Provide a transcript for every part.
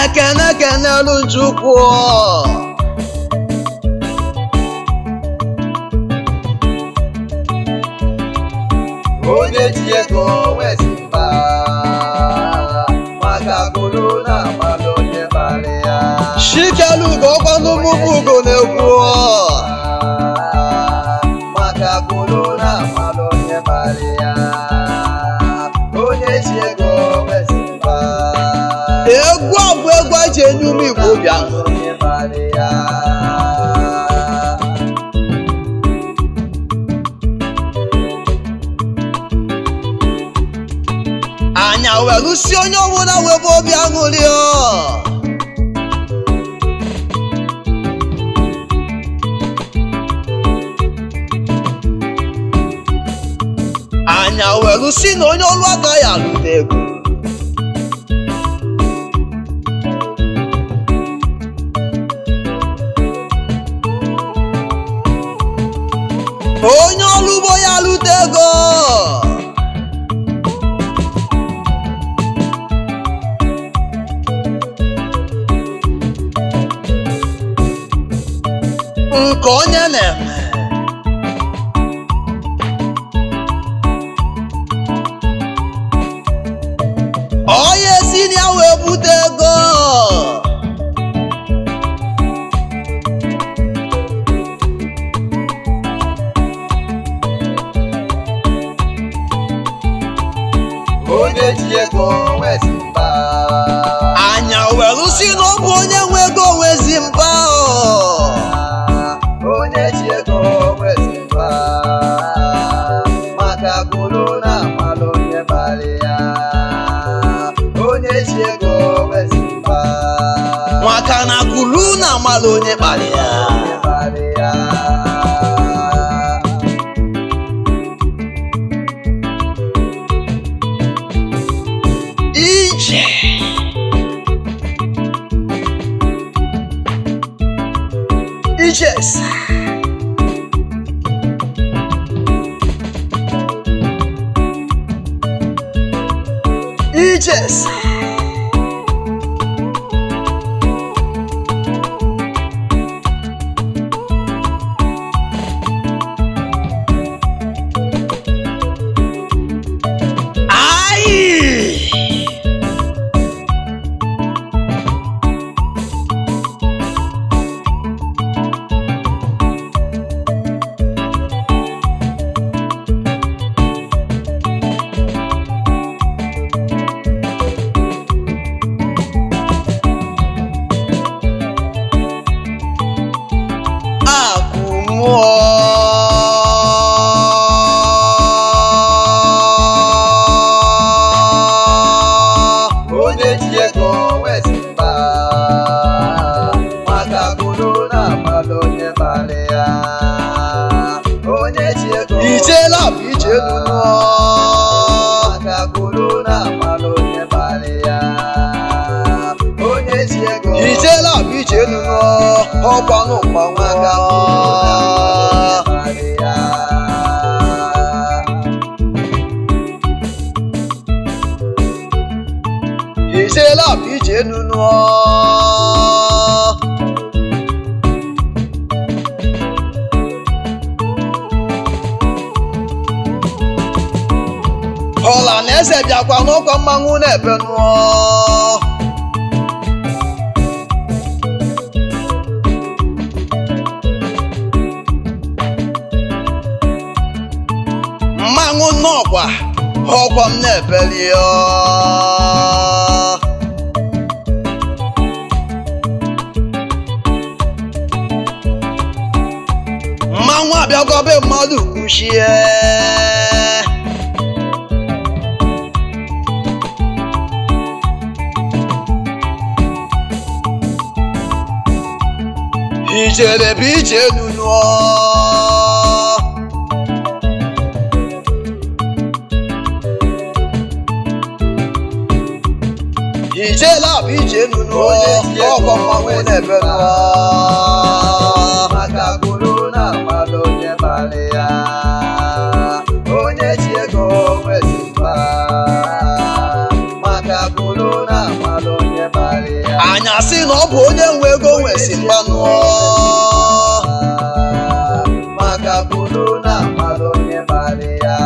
ekene kenelu chukwu onye ji ego wezi mba maka kwuru na amalụ onye bara ya shikelugo ọkwanumubu ugo na-ekwu maka kwuru na amalụ onye bara ya onye ji ego wezi mba egwu a bụ egwu eji enye ume igbo obi aṅụ onye bara ya anya welụsi onye ọbụla webe obi aṅụrị ọ anya welụsi na onye ọrụ agaghị alụta ego onye ọrụ ugbo ya alụta ego nke onye na-eme onye si na ya wee bute ego onye ji ego wezi mba anya welu si na ọ bụ onye nwe ego nwezi mba ọ. onye ji ego wezi mba maka kwuru na amalụ onye bara ya onye ji ego wezi mba maka na kulu na amala onye kpara ya onye bara ya ije ijes ijes Ai! Akụ mmụọ. onye ji ego wezi mba maka kwuru na amalụ onye bara ya onye ji ego Ijela bụ ije elu nụọ. maka kwuru na amalụ onye bara ya onye ji ego Ijela bụ ije elu nụọ. Ọkwanụ mgbanwe maka aka kwuru na amalụ onye bara ya Ijela bụ ije elu nụọ. Ọla na eze bịakwa n'ụkọ mmanwụ na-ebe nụọ. mmanwụ nnọọkwa ọkwa m na-ebeli ọ. mmanwụ abịagobe mmadụ kwuchie ijere bụ ije enu nụọ ijela bụ ije enu nụọ ọkwa mmanwụ na-ebe nụọ maka kwuru na amalụ onye bara ya onye ji ego wezi mba maka kwuru kwuru na amalụ onye bara ya anya sị na ọ bụ onye nwe ego nwesi mmanụ maka kwuru na amalụ onye bara ya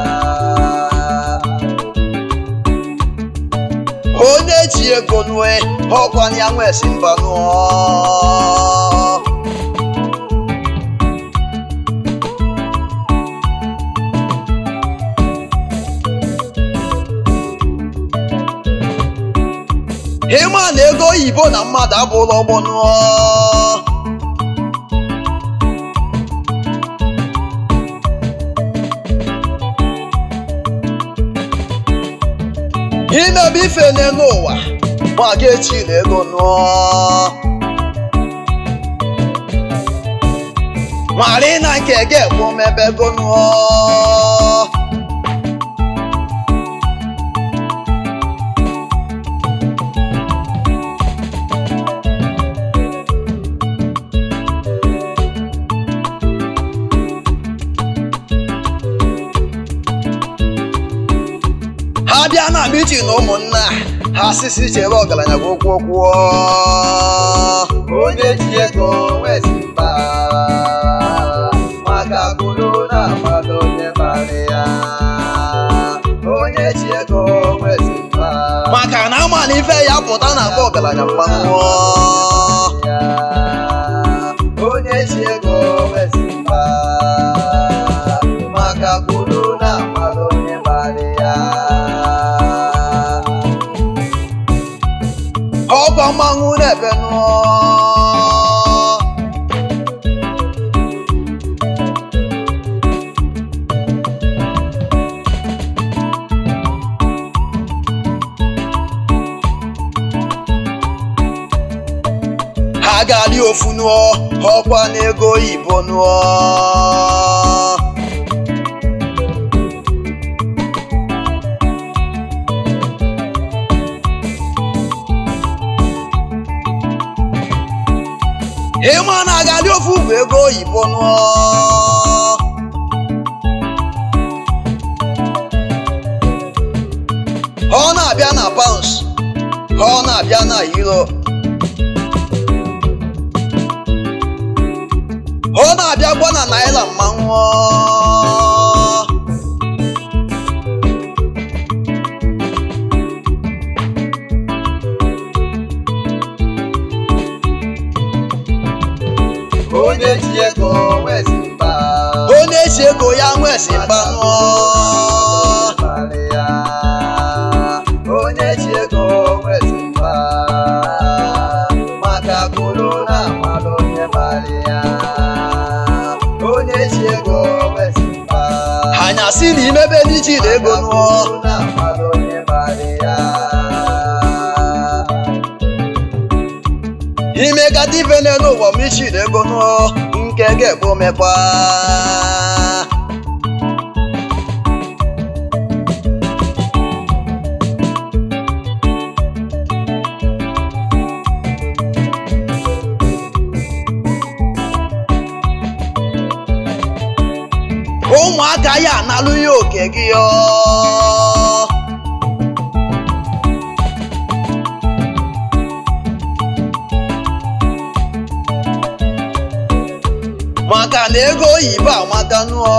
onye ji ego nue ọkwa ya nwesi mmanụ ịma na ego oyibo na mmadụ abụrụ ọgbọnụ imebe ife n'elu ụwa ma ga-echi na ego nụọ mara na nke ga-ekwu mebe ego nụọ ha bịa na mitin na ụmụnna ha sisi chere ọgaranya bụ okwu okwu onye ji ego nwezi mba maka kwuru na amalụ onye bara ya onye ji ego nwezi mba maka na ama na ife ya pụta na akpa ọgaranya mmanụ ya onye ji ego nwezi mba maka kwuru na amalụ onye bara ya ọkwa mmanwụ na-ebe nụọ ha ga-adị ofu nụọ ọkwa na ego oyibo nụọ ịma na agadị ofu bụ ego oyibo nụọ ọ na-abịa na pounds ọ na-abịa na euro ọ na-abịakwa na naira mmanwụ onye ji ego nwezi mba onye si ego ya nwesi mgbanụ bara ya onye ji ego nwezi mba maka kwuru na amalụ onye bara ya onye ji ego nwezi mba anya si na imebe n'iji na ego nụọ kwuru na amalụ onye bara ya imekata ife n'elu ụwa ma ichi na ego nụọ nke ga-ekpe omekwa ụmụaka ya analụ ya oke gị ọ maka na ego oyibo amaka nụọ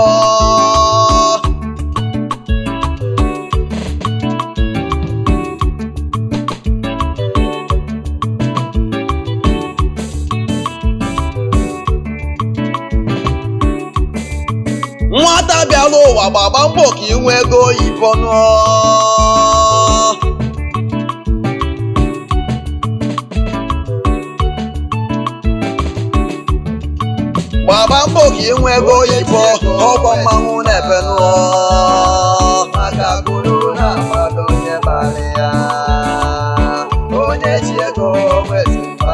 nwata bịara ụwa gbagba mbọ ka inwe ego oyibo nụọ gbagba mbọ ka inwe ego oyibo ọkwa mmanwụ na-ebe nụọ maka kwuru na amalụ onye bara ya onye ji ego nwezi mba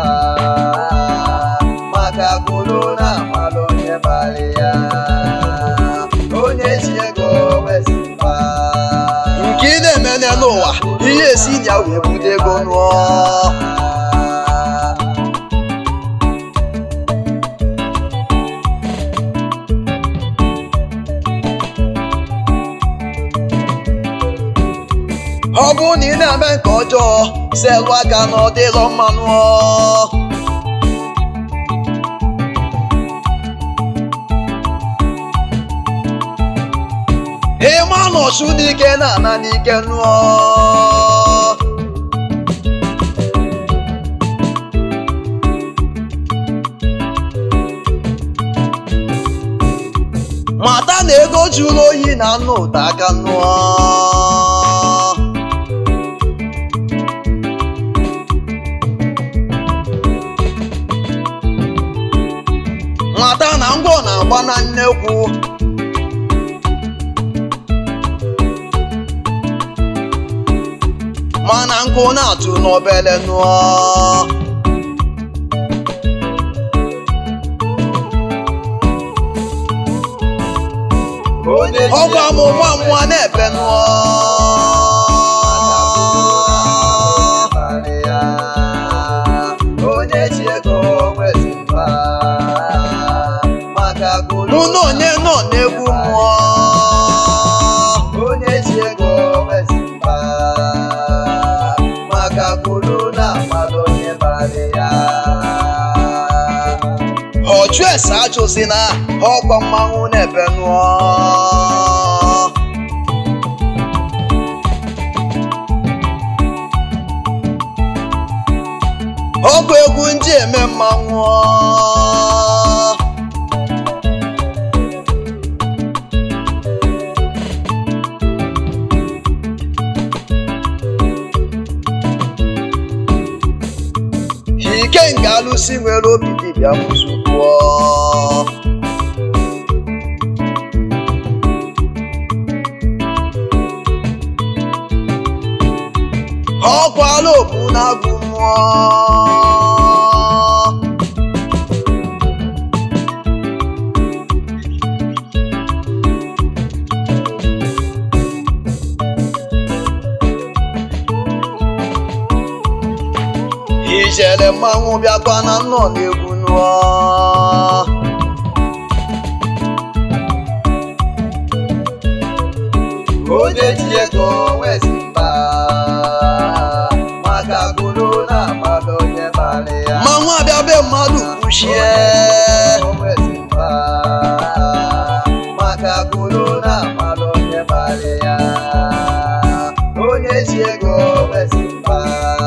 maka kwuru na amalụ onye bara ya onye ji ego nwezi mba nke ị na-eme n'elu ụwa ihe esi na ya wee bute ego nụọ ọ bụrụ na ị na-eme nke ọjọọ selụ aka na ọ dịlọ mmanụ ịma nọchụ n'ike na ana n'ike nụọ mata na ego jụrụ oyi na anụ ụda aka nụọ mata na ngwọ na-agba na nnekwu mana nkụ na-atụ n'obele nụọ onye ji ọgwa m ego nwa nwa na-ebe nụọ abalị ya onye ji ego nwezi mba maka gụrụ mụ na onye nọ n'egwu mmụọ onye ji ego nwezi mba maka gụrụ na mmadụ onye balị ya ọchụ ese achụzi na ọkwa mmanwụ na-ebe nụọ ọgwụ egwu ndị eme mmanwụ ike nke alụsị nwere obi dibịa mụzugbuo ọkwala obu na-agụ mmụọ ijele mmanwụ bịakwa na nnọ na-egwu nụọ onye ji ego nwezi mba maka gụrụ na mmadụ onye balị ya mmanwụ abịa be mmadụ kwuchie nwezi mba maka gụrụ na mmadụ onye balị ya onye ji ego nwezi mba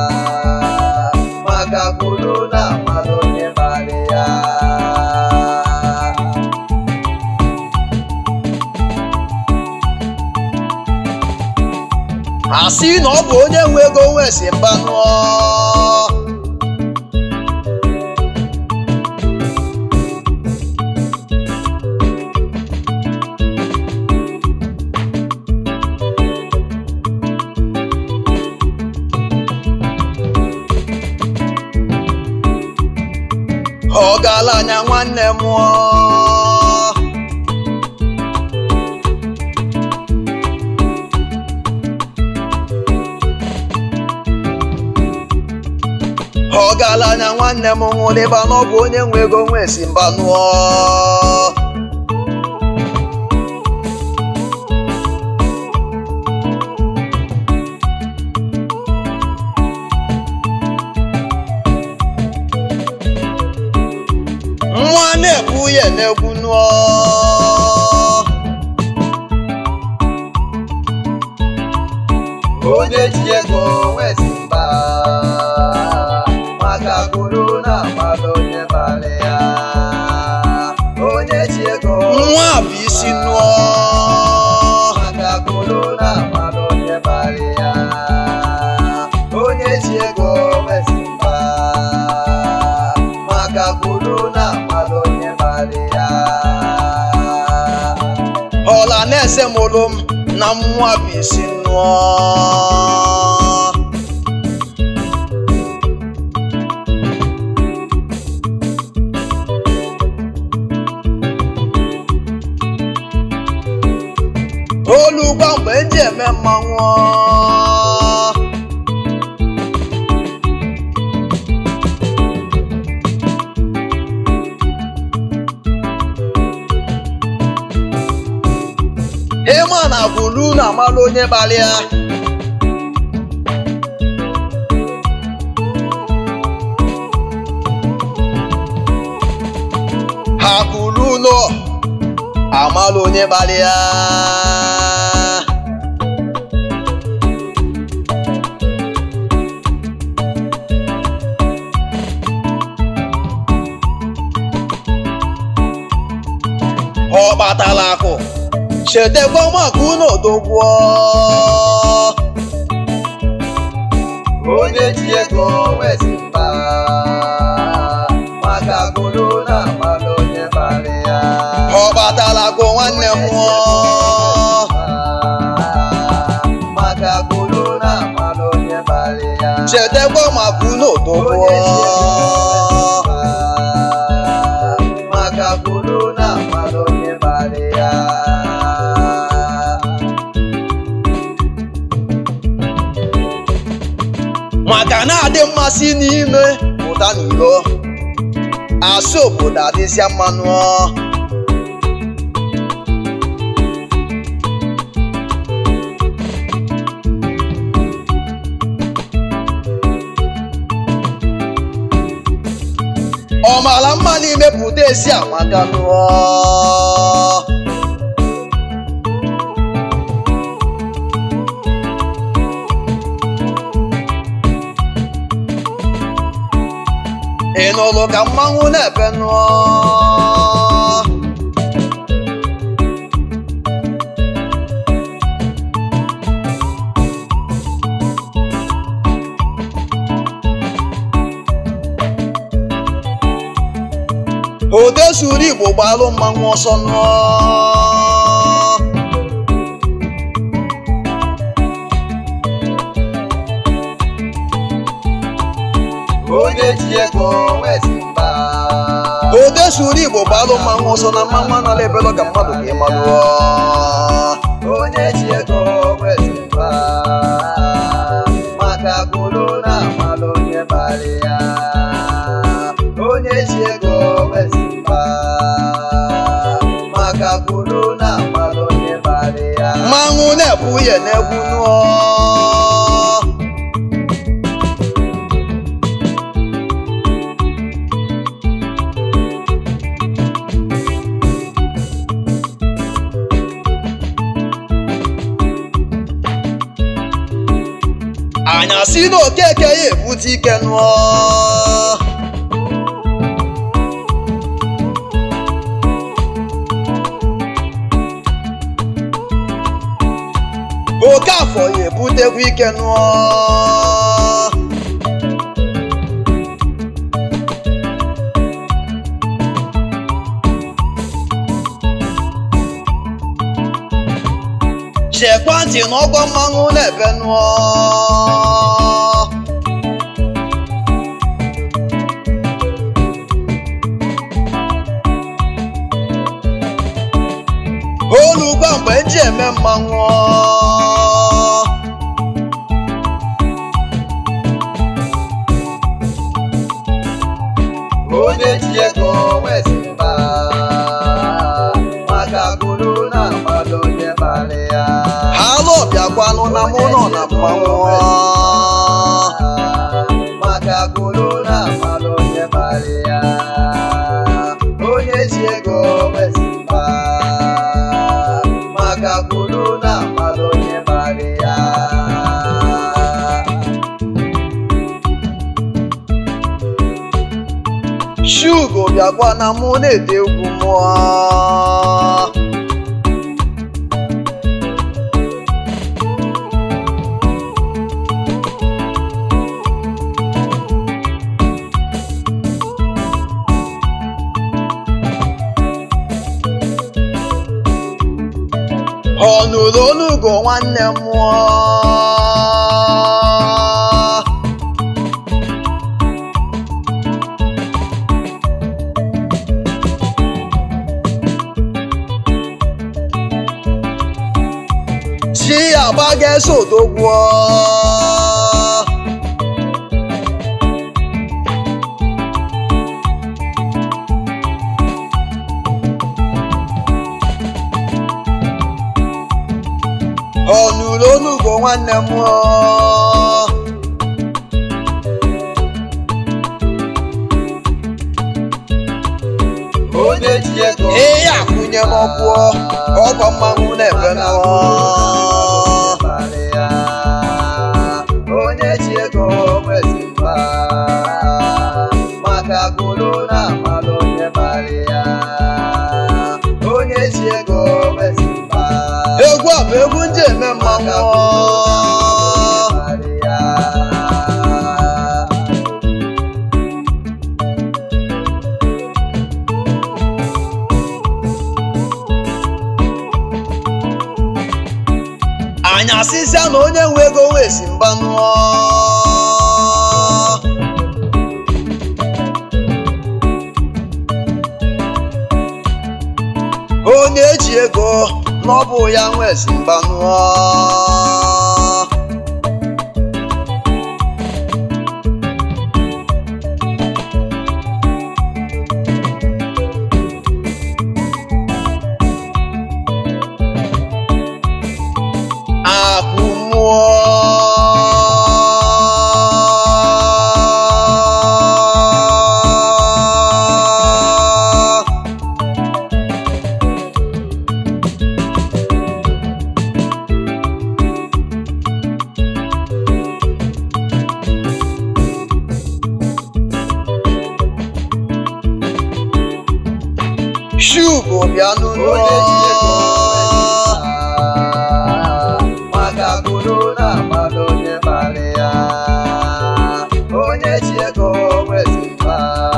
maka gụrụ na mmadụ onye balị ya asị na ọ bụ onye nwe ego nwesi mba nụọ ọ gaala anya nwanne m mụọ ọ gaala anya nwanne m nwụrụ ịba na ọ bụ onye nwe ego nwe si mba nụọ nwa na-ekwu ya na-egwu nụọ onye ji ego nwezi mba maka gụrụ na mmadụ onye balị ya onye ji ego nwa bụ isi nụọ maka gụrụ na mmadụ onye balị ya onye ji ego nwezi mba maka gụrụ na mmadụ onye balị ya ọla na-ese mụrụ m na nwa bụ isi nụọ olu gwa mgbe eji eme mmanwụ ịma na bulu na amalụ onye gbalịa akụrụ ụlọ amala onye kpali ya ọ kpatala akụ chetakwa maka unu odogwuo onye ji ego wezi mba maka akụrụ na amala onye bara ya ọ kpatala akụ nwanne m nwụọ maka akụrụ na amala onye bara ya chetakwa maka unu odogwuo onye ji ego wezi mba maka akụrụ na amala onye bara ya maka na-adị mmasị n'ime pụta n'iro asụ obodo adịzịa mmanụ ọ mara mma n'ime pụta esi amaka nụọ ị nụrụ ka mmanwụ na-ebe nụọ ode suru igbo gbalụ mmanwụ ọsọ nụọ onye ji ego wezi mba ode suru igbo gbalụ mmanwụ ọsọ na mmanwụ anala ebelọ ka mmadụ ka ịmalụọ onye ji ego wezi mba maka akụrụ na amala onye bara ya onye ji ego wezi mba maka akụrụ na amala onye bara ya mmanwụ na-ebu ya na-egwu nụọ anyasị na okeke ya ebute ike nụọ oke afọ ya ebutekwa ike nụọ chekwa ntị n'ọgbọ mmanwụ na-ebe nụọ olugba mgbe eji eme mmanwụ onye ji ego wezi mba maka akụrụ na amala onye bara ya ha alụ bịakwanụ na mụ nọ na mmanwụ maka akụrụ na amala onye bara ya onye ji ego wezi mba maka akụrụ na amala onye bara ya shugo bịakwa na mụ na-ete egwu mụọ ọ nụrụ onugo nwanne m mụọ chi agbaga eso odogwuo ọ nụrụ onugo nwanne m mụọ onye ji ego ee ya akwụnye n'ọkwụ ọkwa mmanwụ na-ebe nụọ onye ji ego nwezi mba maka gụrụ na amalụ onye bara ya onye ji ego nwezi mba egwu a bụ egwu ndị eme mmanwụ anyị asịsịa na onye nwe ego wee si mba nụọ onye ji ego na ọ bụ ya nwe si mba nụọ akụ mmụọ shugo bịa n'ụlọ onye ji ego maka gụrụ na amalụ onye bara ya onye ji ego nwezi mba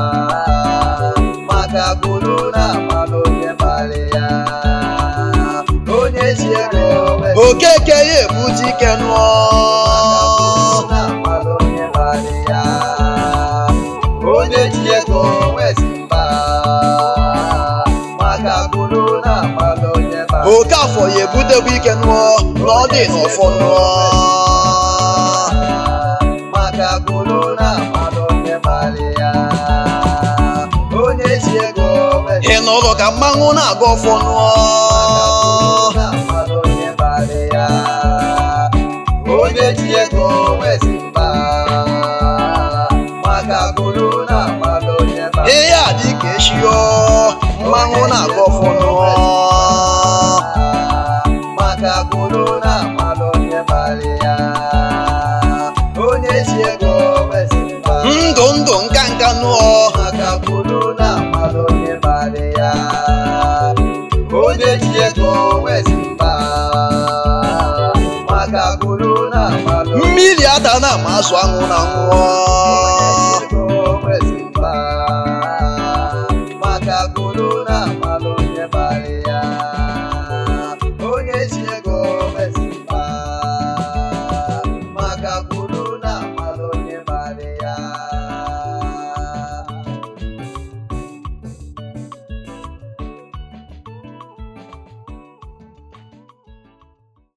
maka gụrụ na amalụ onye bara ya onye ji ego nwezi okeke ya ebute ike nụọ onye ji ego nwezi mba maka gụrụ na amalụ onye bara oke afọ ya ebutekwa ike nụọ na ọ dị n'ọfọ nụọ maka gụrụ na amalụ onye bara ya onye ji ego nwezi ị nụrụ ka mmanwụ na-aga ọfọ nụọ na amalụ onye bara ya onye ji ego nwezi mba maka gụrụ na amalụ onye bara ihe a dị ka eshio mmanwụ na-aga ọfọ nụọ maka gụrụ na amalụ onye bara ya onye ji ego nwezi mba ndụ ndụ nka nka nụọ maka gụrụ na amalụ onye bara ya onye ji ego nwezi mba maka gụrụ na amalụ mmiri ada na ama azụ anwụ na nwụọ